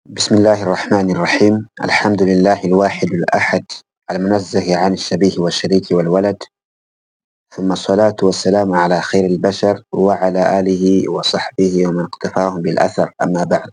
بسم الله الرحمن الرحيم الحمد لله الواحد الأحد المنزه عن الشبيه والشريك والولد ثم الصلاة والسلام على خير البشر وعلى آله وصحبه ومن اقتفاهم بالأثر أما بعد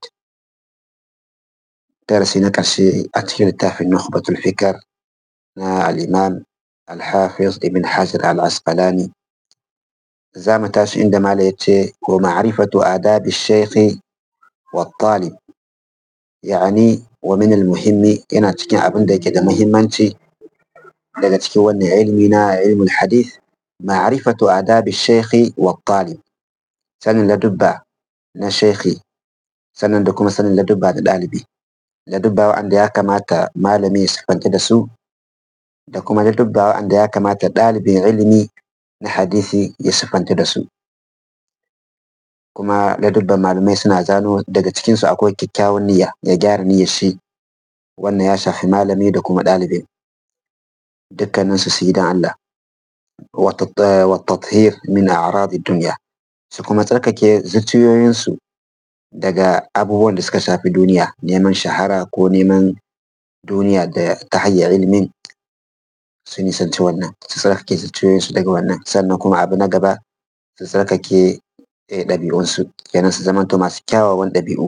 درسي نكرشي أتكي لتافي نخبة الفكر نا الإمام الحافظ ابن حجر العسقلاني زامتاش عندما ليتشي ومعرفة آداب الشيخ والطالب yani wa min muhimmi yana cikin abin da yake da muhimmanci daga cikin wannan ilmi na ilmul hadith ma'rifatu adabi shaykhi wa talib sanin ladubba na shaykhi sannan da kuma sanin ladubba da ɗalibi ladubba wa'anda ya kamata malami ya siffanta da su da kuma ladubba wa'anda ya kamata ɗalibin ilimi na hadisi ya siffanta da su kuma ladubban malamai suna zano daga cikinsu akwai kyakkyawan niyya ya gyara niyyar shi wannan ya shafi malami da kuma ɗalibin dukkaninsu su yi don Allah wa tathir min a'radi dunya su kuma tsarkake zuciyoyinsu daga abubuwan da suka shafi duniya neman shahara ko neman duniya da ta hanyar ilimin su nisanci wannan su tsarkake zuciyoyinsu daga wannan sannan kuma abu na gaba su tsarkake ɗabi'unsu kenan su zamanto masu kyawawan ɗabi'u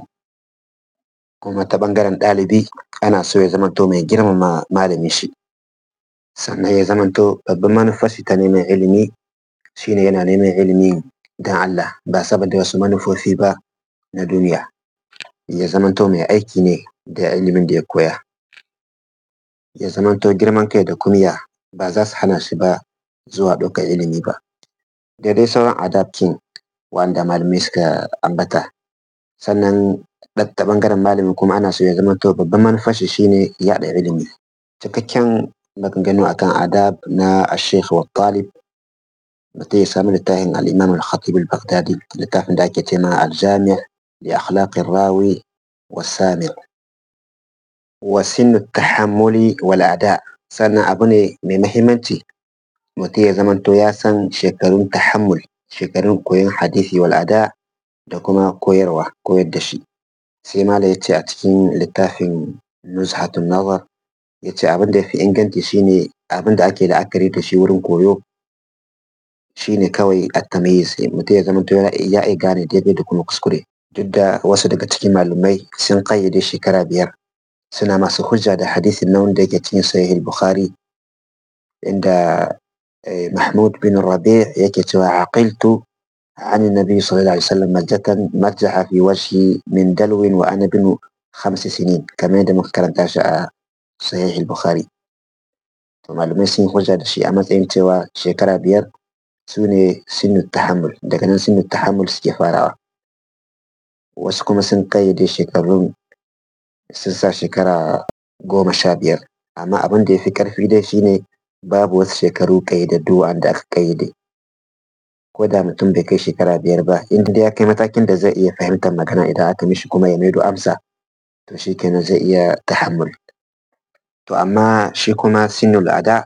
kuma ta ɓangaren ɗalibi ana so ya zamanto mai girmama malamin shi sannan ya zamanto babban manufar shi ta neman ilimi shine yana neman ilimi don Allah ba saboda wasu manufofi ba na duniya ya zamanto mai aiki ne da ilimin da ya koya ya zamanto girman kai da kumiya ba za su hana shi ba zuwa ɗaukar ilimi ba da dai sauran adapkin wanda malamai suka ambata sannan ta ɓangaren malami kuma ana so ya zama to babban manufar shi shine yaɗa ilimi cikakken maganganu akan adab na ashekh wa talib mutum ya samu littafin al-imam al-khatib al-baghdadi littafin da ake ce ma al-jami' li akhlaq rawi wa sami' wa sinu tahammuli wal ada sannan abu ne mai mahimmanci mutum ya zama to ya san shekarun tahammul shekarun koyon hadisi wal ada da kuma koyarwa koyar da shi sai mala ya ce a cikin littafin nuzhatun nazar ya ce abin da ya fi inganci shine abin da ake la'akari da shi wurin koyo shine kawai at-tamyiz mutum ya zama to ya iya gane daidai da kuma kuskure duk da wasu daga cikin malumai sun kayyade shekara biyar suna masu hujja da hadisin nan wanda yake cikin sahih bukhari inda محمود بن الربيع يكتب عقلت عن النبي صلى الله عليه وسلم مجة مرجح في وجهي من دلو وأنا بن خمس سنين كما عندما كانت صحيح البخاري malamai sun hujja da shi a matsayin cewa shekara biyar su ne sinu tahammul daga nan sinu tahammul suke farawa wasu kuma sun kayyade shekarun sun sa shekara goma sha biyar amma abin da ya fi karfi dai shine babu wasu shekaru ƙayyadaddu wanda aka ƙayyade ko da mutum bai kai shekara biyar ba inda ya kai matakin da zai iya fahimtar magana idan aka mishi kuma ya maido amsa to shi kenan zai iya tahammul to amma shi kuma sinul ada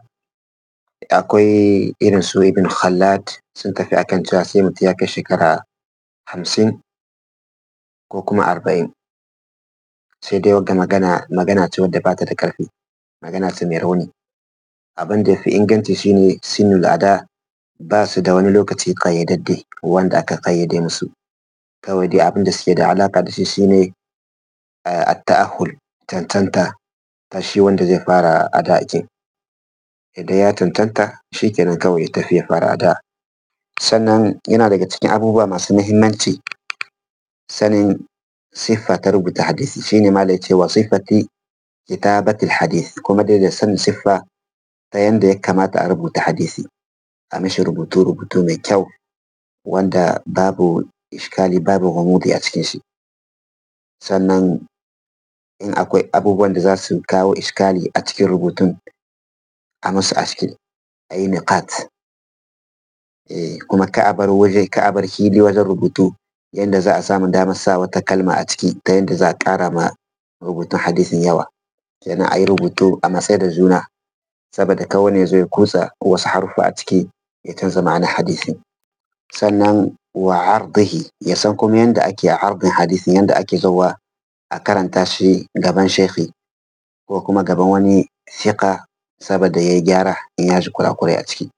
akwai irin su ibn khallad sun tafi akan cewa sai mutum ya kai shekara hamsin ko kuma arba'in sai dai wagga magana magana ce wadda ba ta da ƙarfi magana ce mai rauni abin da ya fi inganci shine sinul ada ba su da wani lokaci ƙayyadadde wanda aka ƙayyade musu kawai dai abin da suke da alaƙa da shi shine at-ta'ahul tantanta ta shi wanda zai fara ada kin idan ya tantanta shi kenan kawai ya tafi ya fara ada sannan yana daga cikin abubuwa masu muhimmanci sanin siffa ta rubuta hadisi shine ma da cewa siffati kitabatil hadith kuma dai da sanin siffa ta yanda ya kamata a rubuta hadisi a mishi rubutu rubutu mai kyau wanda babu iskali babu gumudi a cikin shi sannan in akwai abubuwan da za su kawo iskali a cikin rubutun a musu aski a yi niqat kuma ka a bar waje ka a bar hili wajen rubutu yanda za a samu damar sa wata kalma a ciki ta yanda za a ƙara ma rubutun hadisin yawa kenan a yi rubutu a matsayi da juna saboda kawai ya zo ya kutsa wasu haruffa a ciki ya canza ma'anar hadisin sannan wa ardihi ya san kuma yanda ake ardin hadisin yanda ake zowa a karanta shi gaban shekhi ko kuma gaban wani fiƙa saboda ya yi gyara in ya ji kurakurai a ciki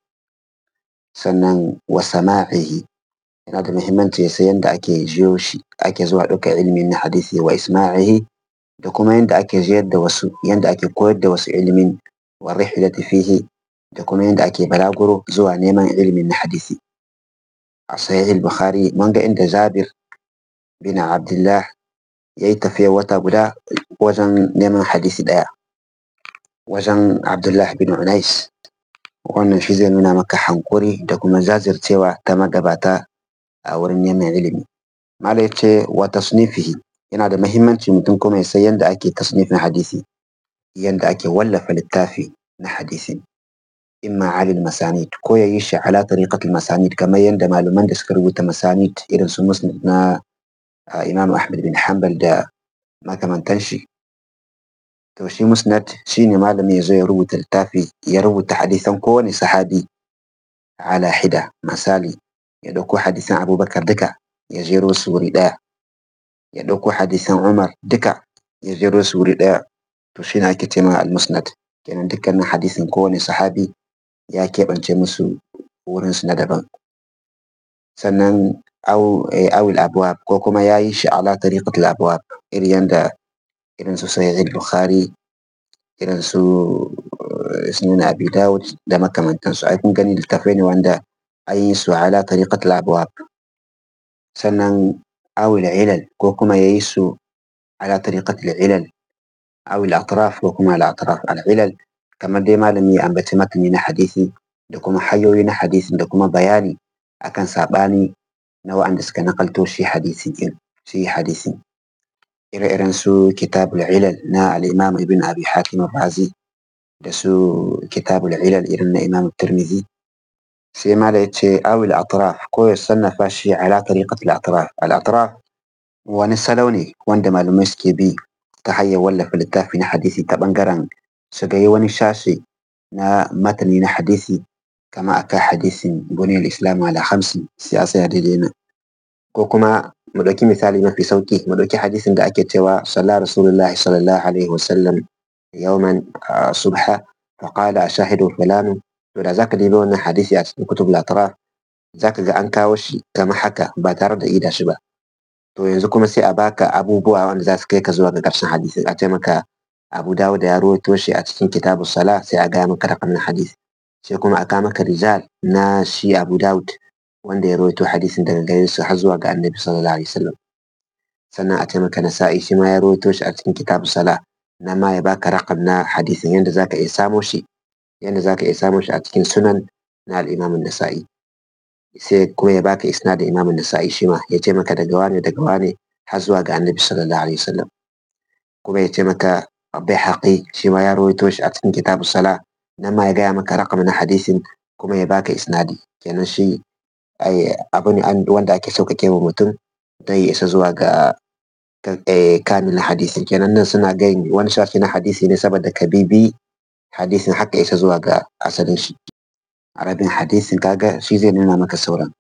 sannan wa sama'ihi yana da muhimmanci ya san yadda ake jiyo shi ake zuwa ɗaukar ilimin na hadisi wa isma'ihi da kuma yadda ake jiyar da wasu yadda ake koyar da wasu ilimin wa rihlati fihi da kuma yadda ake balaguro zuwa neman ilimin na hadisi a sahih al-bukhari mun ga inda jabir bin abdullah ya yi tafiya wata guda wajen neman hadisi ɗaya wajen abdullah bin unais wannan shi zai nuna maka hankuri da kuma jajircewa ta magabata a wurin neman ilimi mala ya ce wa tasnifihi yana da mahimmanci mutum kuma ya san yadda ake tasnifin hadisi yadda ake wallafa littafi na hadisi imma alil masanid ko ya yi shi ala tariqatul masanid kamar yadda malaman da suka rubuta masanid irin su musnad na imam ahmad bin hanbal da makamantan shi to shi musnad shine malami ya zo ya rubuta littafi ya rubuta hadisan kowane sahabi ala hida misali ya ɗauko hadisan abubakar duka ya jero su wuri ɗaya ya ɗauko hadisan umar duka ya jero su wuri ɗaya to shine ake ce ma al-musnad kenan dukkanin hadisin kowane sahabi ya keɓance musu wurinsu na daban sannan awil abuwab ko kuma ya yi shi ala tariqatul abuwab irin yanda irin su sahih bukhari irin su sunan abi dawud da makamantansu ai kun gani littafai ne wanda an yi su ala tariqatul abuwab sannan awil ilal ko kuma ya yi su ala tariqatul ilal awil atraf ko kuma al atraf al ilal kamar dai malami ya ambaci matani na hadisi da kuma hanyoyi na hadisin da kuma bayani akan saɓani na wa'anda suka nakalto shi hadisi din shi hadisi ire-iren su kitabul ilal na al-imam ibn abi hatim razi da su kitabul ilal irin na imam tirmidhi sai ma da yace awil atraf ko ya sannafa shi ala tariqat al-atraf al-atraf wani salo ne wanda malamai suke bi ta hanyar wallafa littafi na hadisi ta bangaren su ga wani shashi na matani na hadisi kama aka hadisin buniyar islam ala hamsin siyasa ya daidai nan ko kuma mu ɗauki misali mafi sauki mu ɗauki hadisin da ake cewa sallah rasulullahi sallallahu alaihi wasallam yawman subha faqala ashahidu fulanu to da zaka dibi wannan hadisi a cikin kutub latraf zaka ga an kawo shi kama haka ba tare da ida shi ba to yanzu kuma sai a baka abubuwa wanda za su kai ka zuwa ga ƙarshen hadisin a ce maka abu dawud ya rawaito shi a cikin kitabu sala sai a gaya maka raƙam na hadisi sai kuma a kawo maka rijal na shi abu dawud wanda ya rawaito hadisin daga gare su har zuwa ga annabi sallallahu alaihi wasallam sannan a ce maka nasa'i shi ma ya rawaito shi a cikin kitabu sala na ma ya baka raƙam na hadisin yanda zaka iya samo shi yanda zaka iya samo shi a cikin sunan na al-imam nasa'i sai kuma ya baka isnadin imam nasa'i shi ma ya ce maka daga wane daga wane har zuwa ga annabi sallallahu alaihi wasallam kuma ya ce maka bai shi ma ya rawaito shi a cikin kitabu sala nan ma ya gaya maka rakam na hadisin kuma ya baka isnadi kenan shi abu ne wanda ake sauƙaƙe wa mutum don ya isa zuwa ga kamilin hadisin kenan nan suna gayin wani shafi na hadisi ne saboda ka bibi hadisin haka isa zuwa ga asalin shi arabin hadisin kaga shi zai nuna maka sauran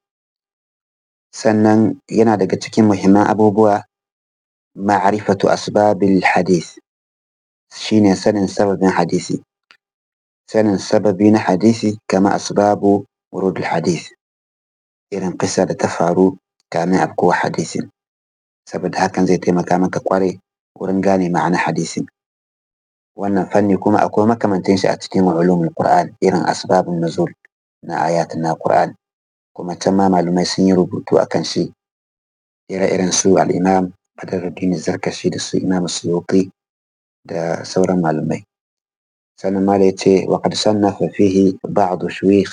sannan yana daga cikin muhimman abubuwa ma'rifatu asbabil hadis shine sanin sababin hadisi sanin sababi na hadisi kama asbabu wurudul hadis irin kisa da ta faru kamin afkuwa hadisin saboda hakan zai taimaka maka kware wurin gane ma'ana hadisin wannan fanni kuma akwai makamantin shi a cikin ulumul qur'an irin asbabun nuzul na ayat na qur'an kuma can ma malumai sun yi rubutu akan shi ire-iren su al-imam Badruddin Zarkashi da su Imam Suyuti da sauran malumai sannan ma da ya ce wa qad sannafa fihi ba'd shuykh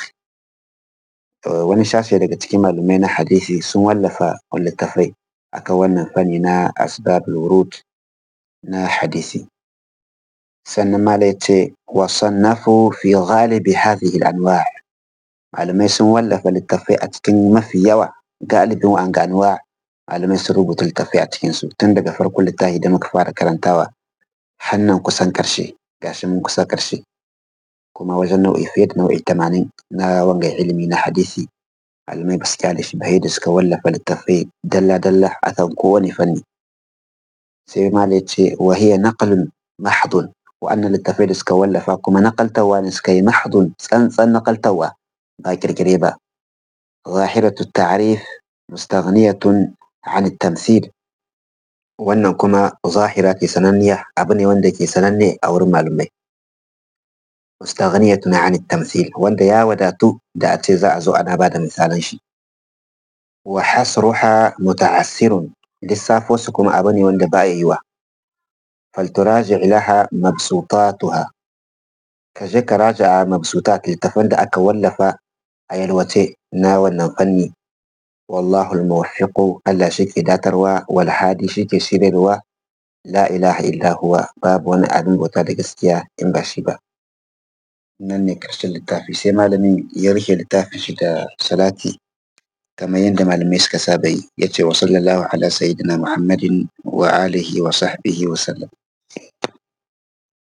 wani sashe daga cikin malumai na hadisi sun wallafa littafai akan wannan fanni na asbabul wurud na hadisi sannan ma da ya ce wa sannafu fi ghalibi hadhihi al-anwa' malamai sun wallafa littafai a cikin mafi yawa galibin wa'anga anwa' malamai sun rubuta littafai a cikinsu tun daga farkon littafi da muka fara karantawa hannan kusan karshe gashi mun kusa karshe kuma wajen nau'i fiye da nau'i tamanin na wanga ilimi na hadisi malamai ba su kyale shi ba da suka wallafa littafai dalla-dalla akan kowane fanni sai malai ce wa hiya naqlun mahdun wa'annan littafai da suka wallafa kuma naƙaltawa ne suka yi mahdun tsantsan naƙaltawa ba kirkire ba zahiratu ta'rif mustaghniyatun an tamthil wannan kuma zahira ke sananniya abu ne wanda ke sananne a wurin malumai mustaghniyatun an tamthil wanda ya wadatu da a ce za a zo ana ba da misalan shi wa hasruha muta'assirun lissafo su kuma abu ne wanda ba yi wa falturaji laha mabsutatuha ka je ka raja mabsutat littafan da aka wallafa a yalwace na wannan fanni wallahu almuwaffiqu Allah shi ke datarwa wal hadi shi ke shiryarwa la ilaha illa huwa babu wani abin bauta da gaskiya in ba shi ba nan ne karshen littafi sai malamin ya rufe littafin shi da salati kamar yadda malamai suka saba yi ya ce wa sallallahu ala sayyidina muhammadin wa alihi wa sahbihi wa sallam